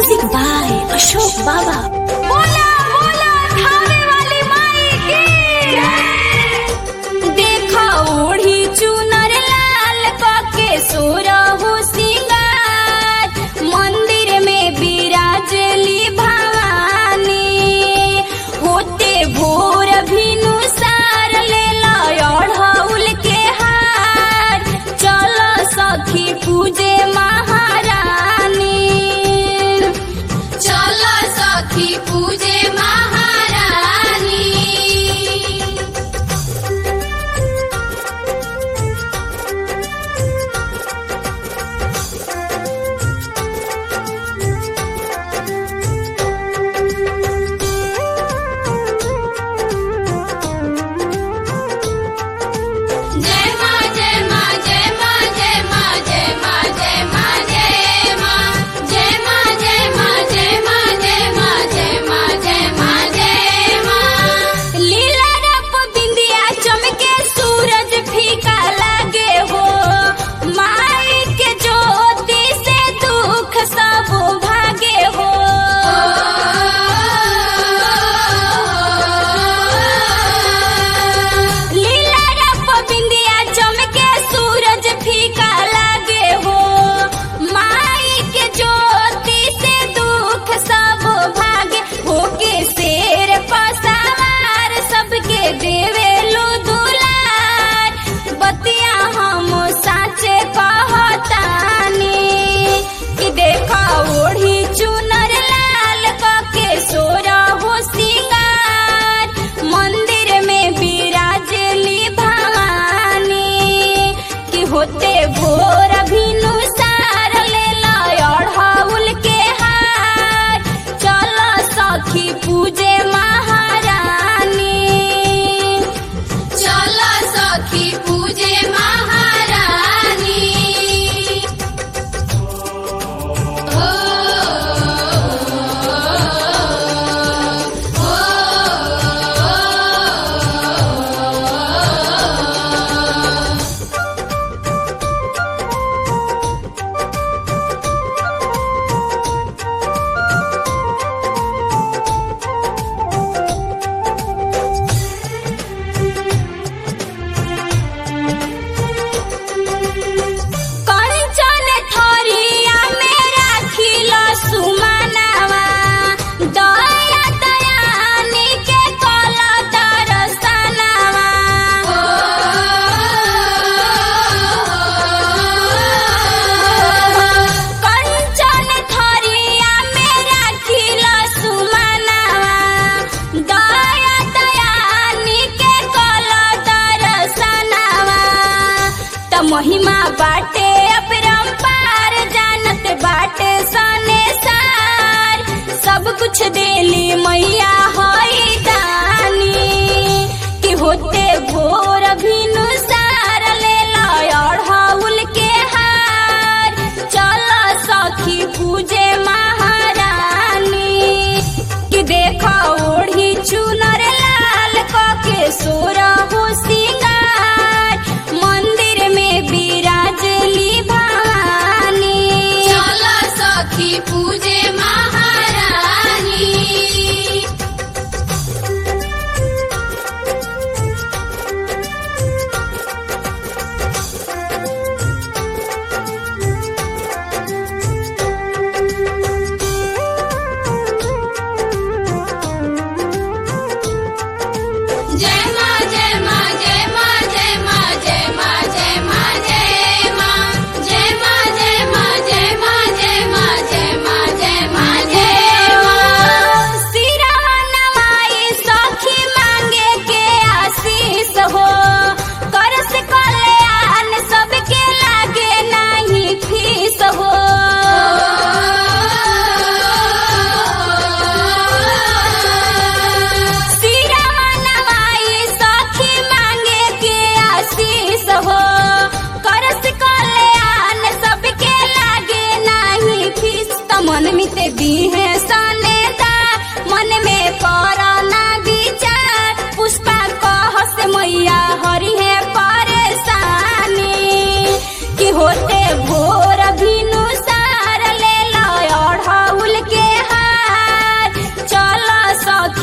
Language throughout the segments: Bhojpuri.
म्यूजिक बाय अशोक बाबा बोला बोला थावे वाली माई की देखा ओढ़ी चुनर लाल पके सोरहु सिंगार मंदिर में विराजली भवानी होते भोर भिनु सार ले अढ़ौल के हार चल सखी पूजे महारानी चल सखी पूजे महारानी जय मां जय मां जय मां जय मां जय मां जय मां जय मां जय मां जय मां जय मां जय मां जय मां जय मां जय मां लीला रप बिंदिया चमके सूरज फीका लागे हो माई के ज्योति से दुख सब भागे हो लीला रप बिंदिया चमके सूरज फीका लागे हो माई के ज्योति से दुख सब भागे होके शेर पसावार सबके देवे लो दुलार बतिया हम साचे कहतानी कि देखा ओढ़ी चुनर लाल कके सोरा हो सिंगार मंदिर में विराजली भवानी कि होते भोर भिनु सार ले अढ़ौल के हार चल सखी पूजे महारानी चल सखी पूजे महारानी कंचन थरिया में राखिला सुमनवा दया दयानी के कल दरसनवा कंचन थरिया में राखिला सुमनवा दया दयानी के कल दरसनवा त महिमा बाटे अपरंपार जानत बाटे सने सार सब कुछ देली मैया हई दानी कि होते भोर भिनु सार ले अढ़ौल के हार चल सखी पूजे महारानी कि देखा ओढ़ी चुनर लाल कके सोरा हो सिंगार मंदिर में विराजली भवानी चल सखी पूजे महारानी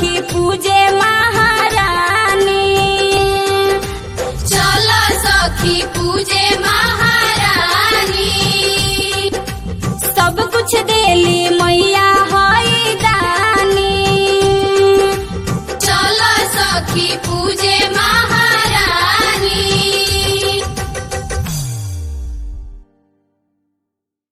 सखी पूजे महारानी चल सखी पूजे महारानी